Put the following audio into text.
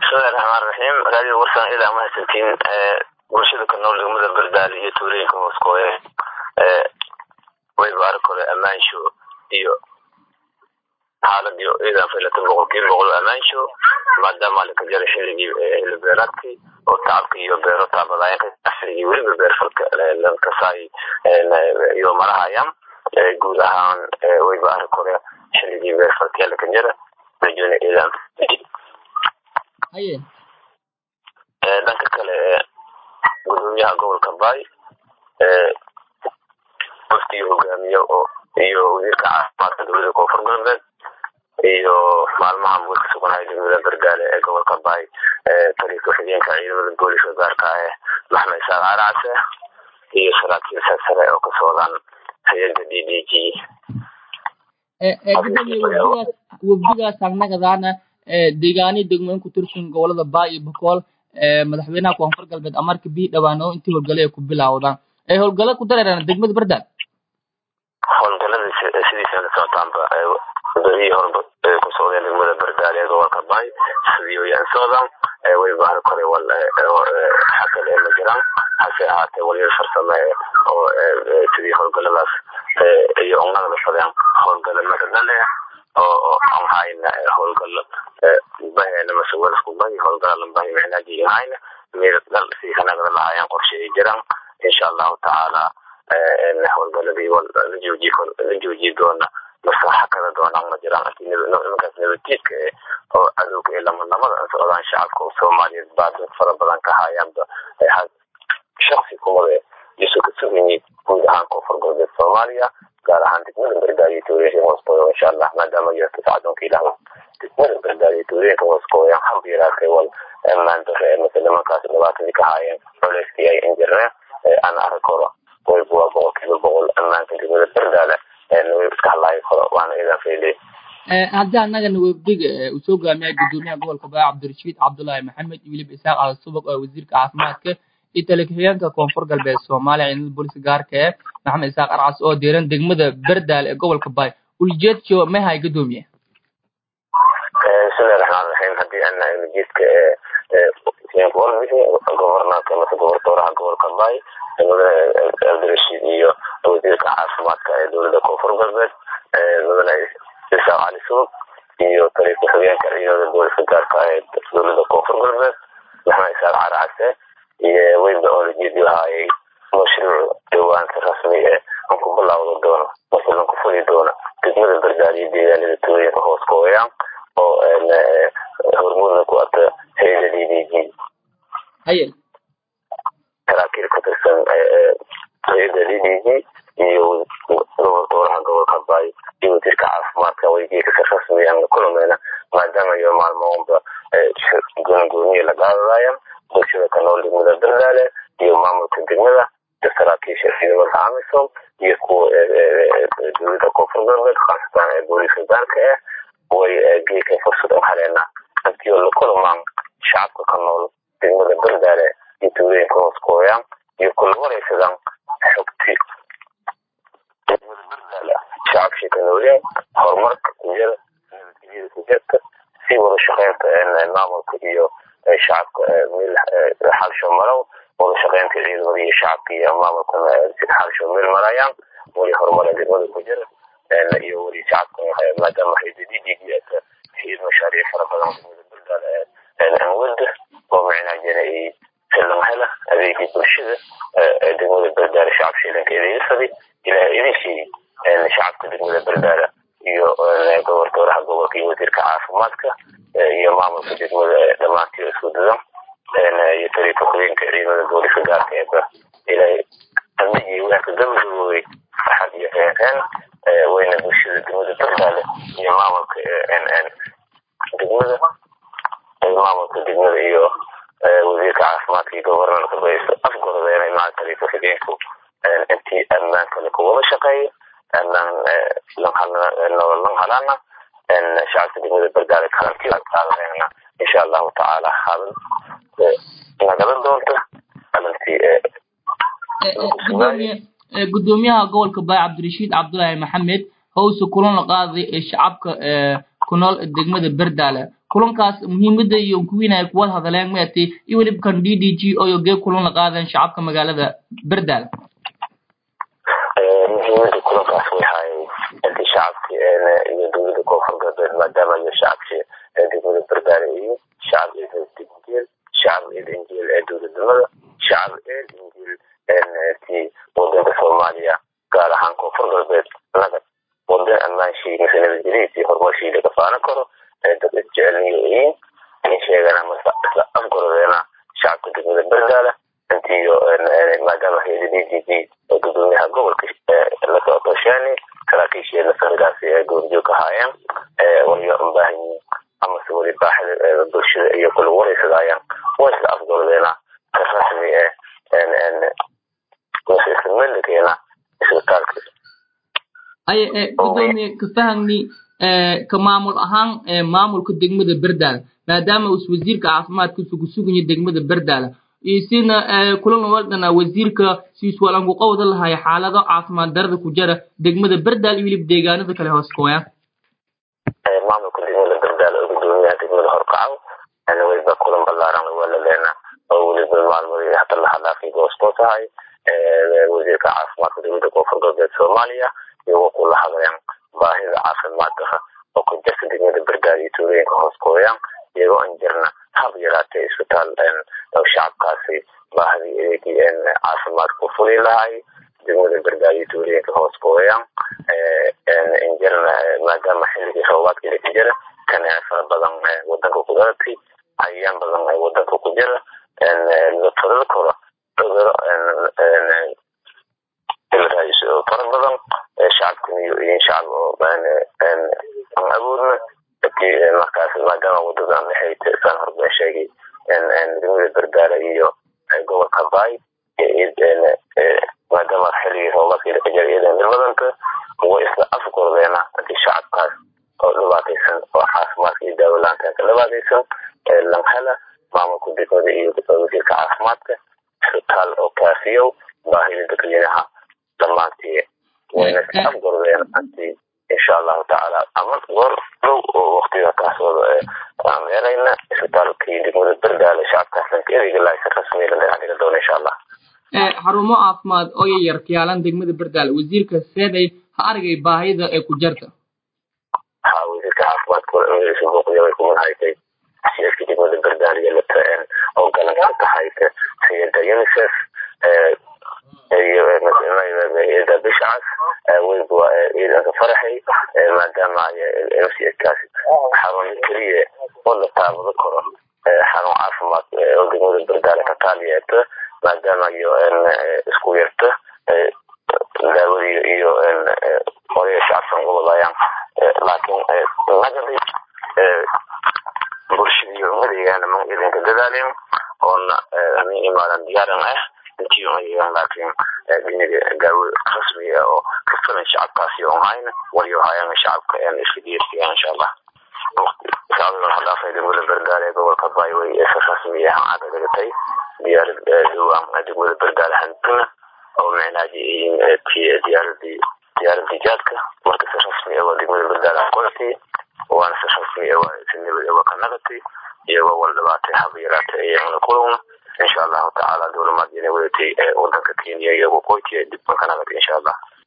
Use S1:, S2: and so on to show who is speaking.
S1: bismillahi raxmaan raxiim raadiyo warsan ilaa mahadsantiin bulshada ka nool degmada bardaali iyo tuulooyinka hooskooye wayba arag hore ammaansho iyo xaalad iyo ciidan filata boqolkiiba boqol ammaansho maadaama laka jaray xilligii xilli beeraadkii oo tacabka iyo beero taabadaayeen xilligii weliba beerfalka lankasaay iyo marahayaan guud ahaan wayba arag hore xilligii beerfalka laka jara rajona ciidan
S2: haye
S1: dhanka kale gudoomiyaha gobolka baay waftii hogaamiye oo iyo wasiirka caafimaadka dowlada koonfur galbeed iyo maalmaha mud ka suganaya degmada bardaale ee gobolka baay taliya ku-xigeenka ciidamada booliska gaarka ah maxmed isaaq caracse iyo saraakiil sarsare oo ka socdaan hay-adda d d g
S2: gudoomiye wafdigaas wafdigaas agnagadaana deegaani degmooyin ku tirsan gobolada baa iyo bokool madaxweynaha koonfur galbeed amarka bii dhawaano intii howlgale ay ku bilawdaan ay howlgala ku dareeraan degmada bardaal
S1: howlgalada sidiisa la socotaanba wadadihii horeba ku socdeen degmada bardaale ee gobolka baay sidii wayaan socdaan way bahar kore wal xakal ee ma jiraan hase ahaatee walyar farsame oo sidii howlgaladaas iyo ugnada fadeen howlgala maradale oo aan hayna howlgalo bahena masuwalasku bahi howlgala lambahi micnaaji hayna meel dal si hanagada lahaayeen qorshe ay jiraan insha allahu tacaala howlgaladii la jooji la jooji doona maslaxa kala doonaan ma jiraan nimankaas nabadjiidka eh oo cadowga ee lamanamada an socdaan shacabka oo soomaaliyeed baadad fara badan ka haayaanba shaksi kumada isu ka suganyiid guud ahaan koonfur galbeed soomaaliya gaar ahaan degmada gargaariyo tuulooyinka hooskooda insha allah maadaama yarta sacdoonka ilaah degmada gargaariyo tuulooyinka hooskooda hab yaraatay wal ammaan dare ee mase nimankaas dhibaatadii ka haayeen culeyskii ay injirneen aan arag koro wayba waa boqolkiiba boqol ammaanka degmada bardaale way iska hadlaayo koro waana idan fayley
S2: haddii annagana wafdiga uu soo gaamiyay gudoomiyaha gobolka baa cabdirashiid cabdullaahi maxamed iyo weliba isaaq al subag oo wasiirka caafimaadka iyo taliya-ku-xigeenka koonfur galbeed soomaaliya ciidamada booliska gaarka ee maxamed isaaq arcas oo diiran degmada bardaal ee gobolka baay ulijeedjo mahay gudoomiye
S1: bismillahi raxmaan raxiim haddii ana ulijeedka gobornanka mase gobortooraha gobolka baay cabdirashiid iyo wasiirka caafimaadka ee dowlada koonfur galbeed mudane isaaq cali subag iyo taliya ku-xigeenka ciidamada booliska gaarka ee dowlada koonfur galbeed maxamed isaaq caracase iyo weyba oo lajeedi lahaayay mashruuc dhawaanka rasmi ee an ku bilawda doono mase lan ku fuli doono degmada bardaaliyo deegaanada tuulooyinka hoos kooyaan oo hormuudna ku ata hay-ada d d g
S2: haye
S1: saraakiil ka tirsan hay-ada d d g iyo goboltooraha gobolka baay iyo wasiirka caafimaadka weygeeka si rasmi aan la kulmayna maadaama iyo maalmoonba goonigooniya la qaadadayan bulshada ka nool degmada bardaale iyo maamulka degmada iyo saraakiisha ciidamada amisom iyo kuwa dowlada koonfur galbeed khaasatan ee booliska gaarka ah way geeka fursad u haleena hantii oo la kulmaan shacabka ka nool degmada bardaale iyo tuulooyinka hoos kooyaan iyo kula wareysadaan xogti degmada bardaale shacabkii ka nooleen horumarka kujira nabadgelyada kujirta si wada shaqeynta maamulka iyo shacabka meel xalsho marow wada shaqeynta ciidamada iyo shacabka iyo maamulka xalsho meel marayaan wali horumara degmada ku jira iyo wali shacabka maadaama haydadidigiata xiyid mashaariic fara badan degmada bardaal anwada oo micnaajana ay silan hela adeegii bulshada degmada bardaal shacab shiilanka adeegsaday ilaah idin siiyey shacabka degmada bardaala iyo goboltooraha gobolka iyo wasiirka caafimaadka iyo maamulka degmada dhammaantii isku dadan iyo taliya ku-xigeenka ciidamada booliska gaarka eeba ilaahay amnigii waanka gabagaboobay farxad iyo reenreen wayna bulshada degmada bardaale iyo maamulka degmada maamulka degmada iyo wasiirka caafimaadka iyo gobornarka bay afgorodeen maca taliya ku-xigeenku intii ammaankale kuwada shaqeeya ammaan nololan halana shacabka degmada bardaale kalantii qaadanayna insha allahu tacaala hadal nagadan doonta alantii
S2: gudoomiyaha gobolka baay cabdirashiid cabdullaahi maxamed howse kulan la qaaday ee shacabka ku nool degmada bardaale kulankaas muhiimada iyo kuwiinay kuwada hadaleen maati iyo weliba kan d d g oo gee kulan la qaadeen shacabka magaalada berdaal
S1: muhiimada kulankaas way haayay intii shacabkii iyo dowlada koonfur galbeed maadaama iyo shacabkii degmada berdaale iyo shacab eed injeel shacab eed injeel ee dowladnimada shacab eed injeel ti wadanka soomaaliya gaar ahaan koonfur galbeed nagad wadan ammaanshii mise nabadgelyadiisii horumarshii laga faanan karo dad isjecelniyo yihiin in sheegana mase isla afgorodeena shacabka degmada berdaale intiyo maadaama hayada d g g oo gudoomiyaha gobolka lasoo toosheeni saraakiisheedna sarigaasi ee goorjoog ka haayeen wayo ubaahan yihiin amase weli baaxida bulshada iyo kula wareysadaayaan waa isla afgorodeena ka rasmi eh mase isla melikeena isbitaalka
S2: ay gudoomiye ka fahagni ka maamul ahaan maamulka degmada berdaal maadaama us wasiirka caafimaadka usugu suganya degmada berdaal isina kulan wadana wasiirka siiswalanku qowda lahay xaalado caafimaad darada ku jira degmada berdaal iyo weliba deegaanada kale hoos kooya
S1: maamulka degmada berdaal oo gudoomiyaha degmada horkacow weliba kulan balaaran waa la leena oo weliba maalmadii hata la hadlaafay goostoo tahay wasiirka caafimaadka dowlada koonfur galbeed soomaaliya iyagoo kula hadleen baahida caafimaadka oo ka jirta degmada berdaal iyo tuulooyinka hoos kooyaan iyagoo an jirna hab yaraatee isbitaal shacabkaasi baahidii adeegii caafimaadka ku fuli lahay degmada berdaal iyo tuulooyinka hoos kooyaan injirna maadaama xilligii roobaadkii laka jira kanee fara badan wadanka ku dhalatay cayayaan badan wadanka ku jira fadada koro cuduro fara badan shacabkan iyo iyo shacab oo aan awoodna markaas maadaama wadadan dhexayta saan horbeen sheegay degmada berdaala iyo gobolka baay maadaama xilligii roobaadkii laka jira iyadan badanta way isla afgordeena hadii shacabkaas oo dhibaataysan oo caafimaadka iyo daawalaanta ka dhibaataysan langhela maamulka degmada iyo wasiirka caafimaadka isbitaal oo kaafiyow baahida dadweynaha dhammaantii wayna isla afgordeen anti insha allahu tacaala ama goor dhow oo waktiga kaas wada aan meerayna isbitaalkii degmada berdaale shacabkaasna ka ereyga laaysa rasmiya la dhinac dhiga doona insha allah
S2: xarumo caafimaad oo yar kiyaalan degmada berdaale wasiirka seeday ha argay baahida ee ku jarta
S1: ha wasiirka caafimaadka walasu booqdiya way kuman haytay siyaadka degmada berdaale iyo lata oo galanka ka hayta hayada unicef iyo bishacas weyba ciidanka faraxay maadaama mcskaas xarun keliya oo la taabado karo xarun caafimaad oo degmada berdaale ka taaliyeeta maadaama iyo isku yarta daawadii iyo odaya shacabkan uwadayaan laakiin nagadi bulshadii umadeegaana ma idinka dadaalin oona min imaadan diyaaran ah intii umadeegaan laakiin dhiniga daawo rasmi ah oo ka filan shacabkaasi on hayna wayo hayana shacabka en iska diyaarsiyaa insha allah sacdadan hadhaafay degmada berdaale gobolka baay way si rasmi ah caada dhigatay diyaarad dhowaan degmada berdaale handuna oo micnaaji diyaaradii diyaaradii jaadka marka si rasmi ah waa degmada berdaale qoratay waana si rasmi ah waa si nabad ah waa ka nagatay iyagoo wal dhibaatay haba yaraatay ayagana kulowna insha allahu tacaala dowlamaad inay wadatay wadanka kenya iyagoo qoytiya dib ka nagatay insha allah